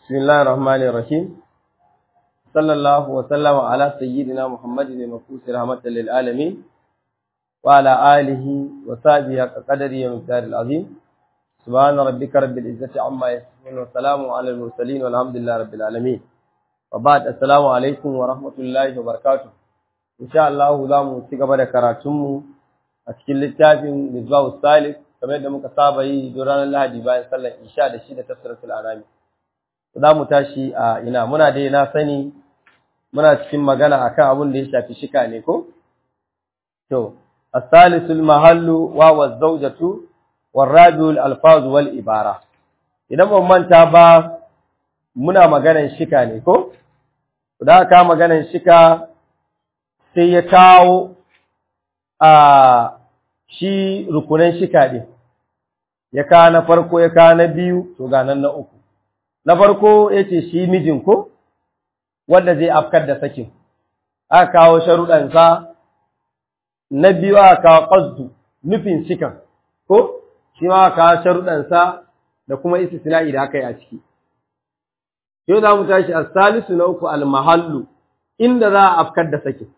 بسم الله الرحمن الرحيم صلى الله وسلم على سيدنا محمد المبعوث رحمة للعالمين وعلى آله وصحبه قدره ومقدار العظيم سبحان ربك رب العزة عما يصفون وسلام على المرسلين والحمد لله رب العالمين وبعد السلام عليكم ورحمة الله وبركاته إن شاء الله زامو تيغبا da karatunmu a cikin littafin Misbahus Salih kamar yadda muka saba yi don ranar Lahadi bayan sallar Isha da shi da tafsiratul Anami za mu tashi a ina muna dai na sani muna cikin magana akan abin da ya shafi shika ne ko to as-salisul mahallu wa waz-zawjatu war-rabiul alfaz wal ibara idan ban manta ba muna maganan shika ne ko da aka maganan shika sai ya kawo a shi rukunan shika din ya kawo na farko ya kawo na biyu to ga nan na uku na farko ya ce shi mijin ko wanda zai afkar da sakin aka kawo sharuɗansa na biyu aka kawo ƙasdu nufin shikan ko shi ma aka kawo sharuɗansa da kuma istisna'i da aka yi a ciki yau za mu tashi a salisu na uku almahallu inda za a afkar da sakin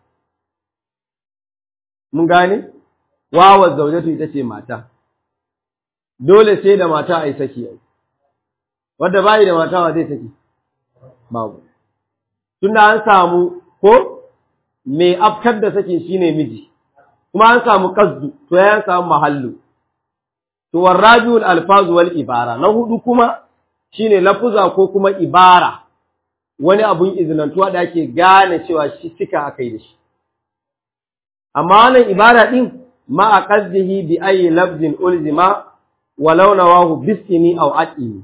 mun gane wawa zaujatu ita ce mata dole sai da mata a yi saki yau wadda bayi da mata wa zai saki babu tunda an samu ko mai afkar da sakin shine miji kuma an samu qasdu to ya samu mahallu to warajul alfazu wal ibara na hudu kuma shine lafuza ko kuma ibara wani abun izinantuwa da ake gane cewa shi cika akai da shi amma wannan ibara din ma a qasdihi bi ayi lafzin ulzima walau nawahu bisini aw aqini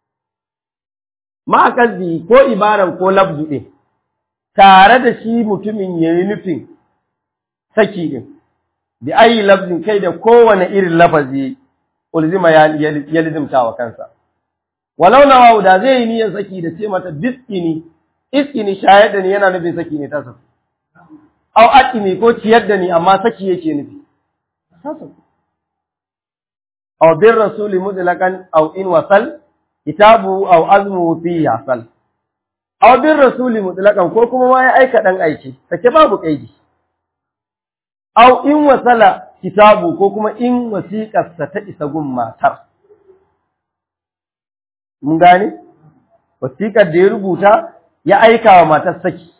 ma'akazi ko ibaran ko labdu ɗin, tare da shi mutumin ya yi nufin saki ɗin, da ayi labdin kai da kowane irin lafazi ulzima ya lizimta wa kansa. Walau na da zai yi niyan saki da ce mata biskini, iskini shayar da ni yana nufin saki ne tasa. Au aƙini ko ciyar da ni amma saki yake nufi. Tasa. Au bin rasuli mutlaqan au in wasal kitabu aw azmu fi yasal aw bir rasuli mutlaqan ko kuma ma ya aika dan aiki sake babu kaidi aw in wasala kitabu ko kuma in wasiqar sa ta isa gun matar mun gane wasiqar da ya rubuta ya aika wa matar saki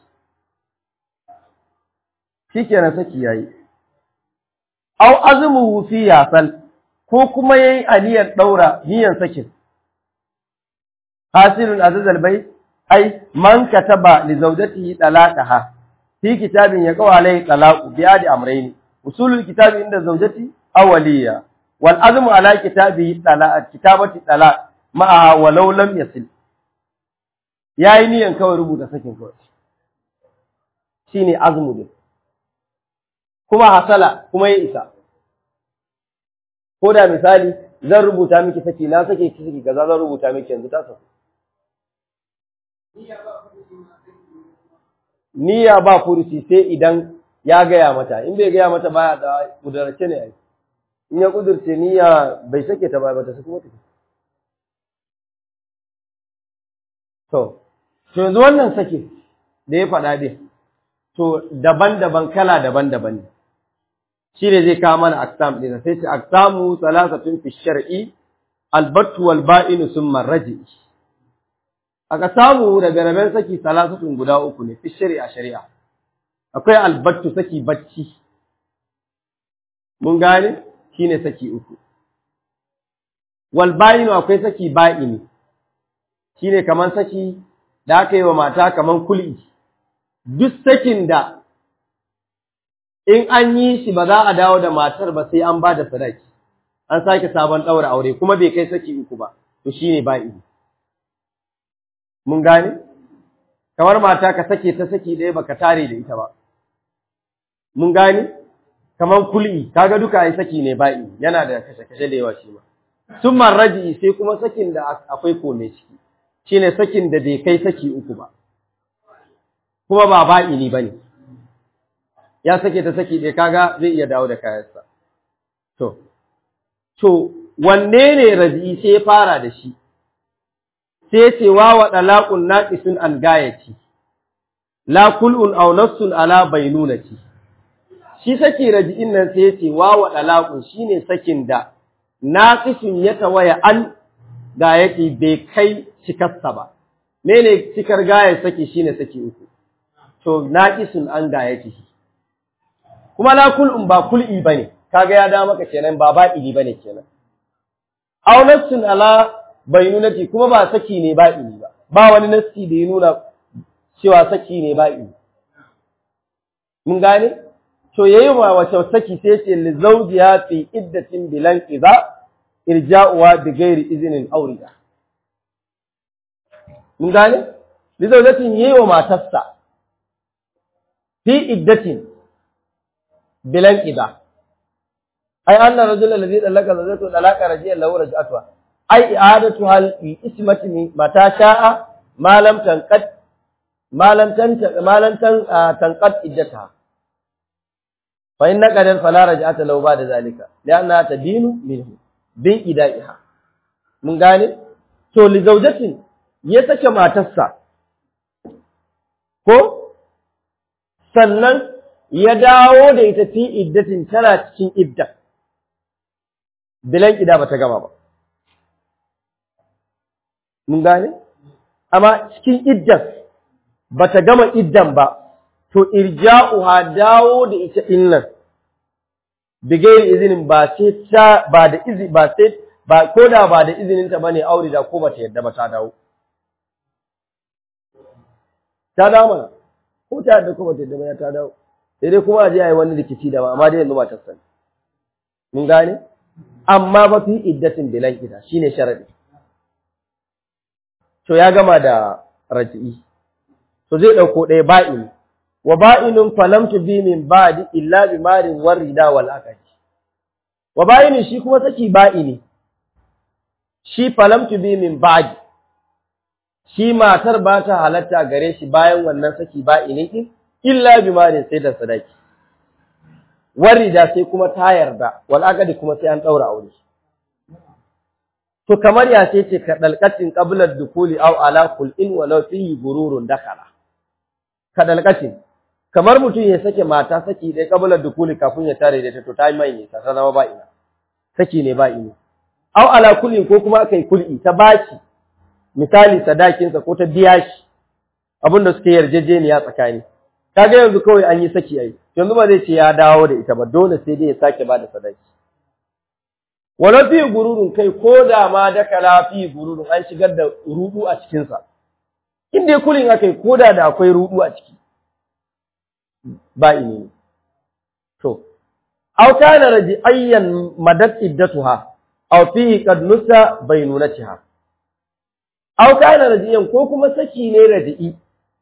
shikenan saki yayi aw azmu fi yasal ko kuma yayi aniyar daura niyyar sakin hasilun azizal bai ai man kataba li zawjatihi talaqaha fi kitabin yaqaw alayhi talaqu bi adi amrayn usulul kitabi inda zawjati awliya wal azmu ala kitabi talaq kitabati talaq ma'a walau lam yasil yayi niyan kawai rubuta sakin kawai shine azmu din kuma hasala kuma ya isa ko da misali zan rubuta miki saki na sake ki saki kaza zan rubuta miki yanzu ta sauka niyya ba furuci sai idan ya gaya mata in bai gaya mata baya da kudurce ne ai in ya kudurce niyya bai sake ta ba ta saki mata to to yanzu wannan sake da ya faɗa dai to daban-daban kala daban-daban ne shi ne zai kawo mana aksam ɗin sai ce aksamu salasatun fi shar'i albattu wal ba'inu summa raji'i aka samu daga raben saki salasatun guda uku ne fi shari'a shari'a akwai albattu saki bacci mun gane shine saki uku wal ba'inu akwai saki ba'ini shine kaman saki da aka yi wa mata kaman kul'i duk sakin da in an yi shi ba za a dawo da matar ba sai an ba da sadaki an sake sabon ɗaura aure kuma bai kai saki uku ba to shine ba'ini mun gane kamar mata ka sake ta saki ɗaya baka tare da ita ba mun gane kamar kul'i kaga duka ai saki ne ba'i yana da kashe kashe da yawa shi ma summan raji sai kuma sakin da akwai kome ciki shine sakin da bai kai saki uku ba kuma ba ba'i ne bane ya sake ta saki ɗaya kaga zai iya dawo da kayansa to to wanne ne raji sai ya fara da shi sai ce wa wa dalaqun naqisun an gayati la kul'un aw nafsun ala bainunati shi saki raji'in nan sai ce wa wa dalaqun shine sakin da naqisun ya tawaya an gayati bai kai cikarsa ba mene cikar gayar saki shine saki uku to naqisun an gayati kuma la kul'un ba kul'i bane kaga ya da maka kenan ba ba'ili bane kenan aw nafsun ala bainunati kuma ba saki ne ba'ili ba ba wani nassi da ya nuna cewa saki ne ba'ili mun gane to yayi wa wace saki sai ce li zawjiha fi iddatin bilan idza irja'uha bi ghairi iznin awriya mun gane li zawjatin yayi wa matarsa fi iddatin bilan idza ai anna rajul alladhi dalaka zawjatu dalaka rajiyan lahu raj'atuha ai i'adatu hal ismati mata sha'a ma lam tanqad ma lam tanta ma lam tanqad iddataha fa inna qadar fala raj'ata lahu ba'da zalika lianna tadinu minhu bin idaiha mun gane to li zawjatin ya sake matarsa ko sannan ya dawo da ita fi iddatin tana cikin idda bilan ida bata gama ba mun gane amma cikin iddan bata gama iddan ba to irja'uha dawo da ita innan bigairi izinin ba sai ta ba da izi ba sai ba koda ba da izinin ta bane aure da ko bata yadda ba ta dawo ta dawo mana ko ta yadda ko bata yadda ba ta dawo sai dai kuma a je a yi wani rikici da ba amma dai yanzu ba ta sani mun gane amma ba fi iddatin bilan ida shine sharadi to ya gama da raji'i to zai dauko ɗaya ba'in wa ba'inun falam bi min ba'di illa bi marin warida wal akadi wa ba'inin shi kuma saki ba'ini shi falam bi min ba'di shi matar ba ta halatta gare shi bayan wannan saki ba'ini din illa bi marin sai da sadaki warida sai kuma ta yarda wal akadi kuma sai an daura aure to kamar ya ce ce ka dalqatin qabla dukuli aw ala kul'in walau fihi gururun dakala ka dalqatin kamar mutum ya sake mata saki dai qabla dukuli kafin ya tare da ta to ta mai ne ta zama ba ina saki ne ba ina aw ala kul'in ko kuma kai kul'i ta baki misali sadakin sa ko ta biya shi abinda suke yarjejeniya tsakani kaga yanzu kawai an yi saki ai yanzu ba zai ce ya dawo da ita ba dole sai dai ya sake ba da sadaki wala fi gururun kai ko da ma da kala fi gururun an shigar da rudu a cikin sa in dai kulin akai ko da da akwai rudu a ciki ba ini to aw kana raji ayyan madat iddatuha aw fi qad nusa bainunatiha aw kana rajiyan ko kuma saki ne raji'i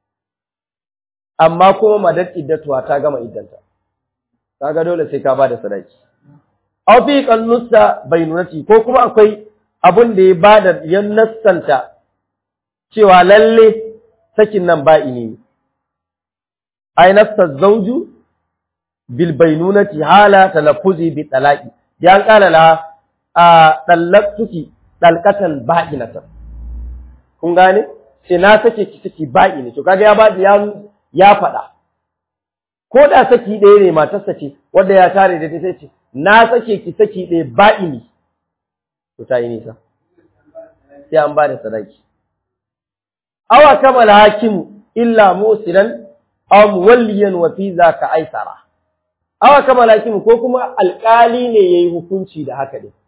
amma kuma madad iddatuwa ta gama iddanta kaga dole sai ka bada sadaki aw fi qallusa bainunati ko kuma akwai abun da ya bada ya nassanta cewa lalle sakin nan ba ini ay nassa zawju bil bainunati hala talaffuzi bi talaqi ya kala la a dallaktuki dalqatan ba'inatan kun gane sai na sake ki saki ba'ini to kaga ya bada ya ya faɗa, ko da saki ɗaya ne matarsa ce, wadda ya tare da ta sai ce, na sake ki saki ɗaya ba'ini, to ta yi nisa, sai an ba da sadaki. Awa kamala hakimu illa musiran aw muwalliyan wa fi ka aisara. Awa kamala hakimu ko kuma alƙali ne yayi hukunci da haka ne.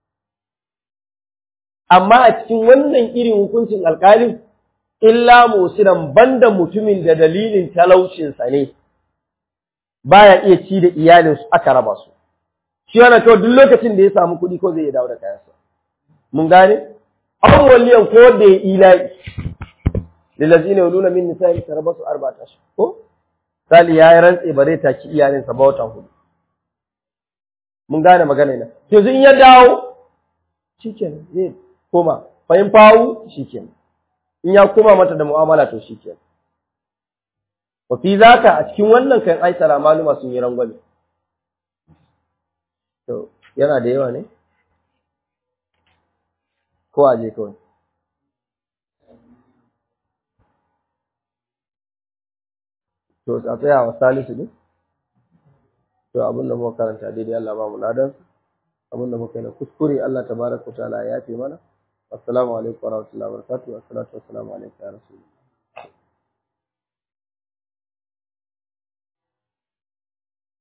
Amma a cikin wannan irin hukuncin alƙalin illa musiran banda mutumin da dalilin talaucinsa ne baya iya ci da iyalinsu aka raba su shi yana kawai duk lokacin da ya samu kuɗi ko zai iya dawo da kayansa mun gane an waliyan ko da ya ila'i lillazina yuluna min nisa'i tarabasu arba'ata shi ko sali ya yi rantse ba zai taki iyalinsa ba wata hudu mun gane magana ina yanzu in ya dawo shikenan zai koma fahim fawu shikenan in ya koma mata da mu'amala to shi ke. Wa fi zaka a cikin wannan kan aisara maluma sun yi rangwame. To, yana da yawa ne? Ko a je kawai. to a tsaya wa salisu ne to abin da muka karanta daidai Allah ba mu ladan abin da muka yi na kuskure Allah tabaraka ta'ala ya yafe mana assalamu alaikum wa rahmatullahi wa barakatuh assalatu wassalamu alaikum ya rasulullah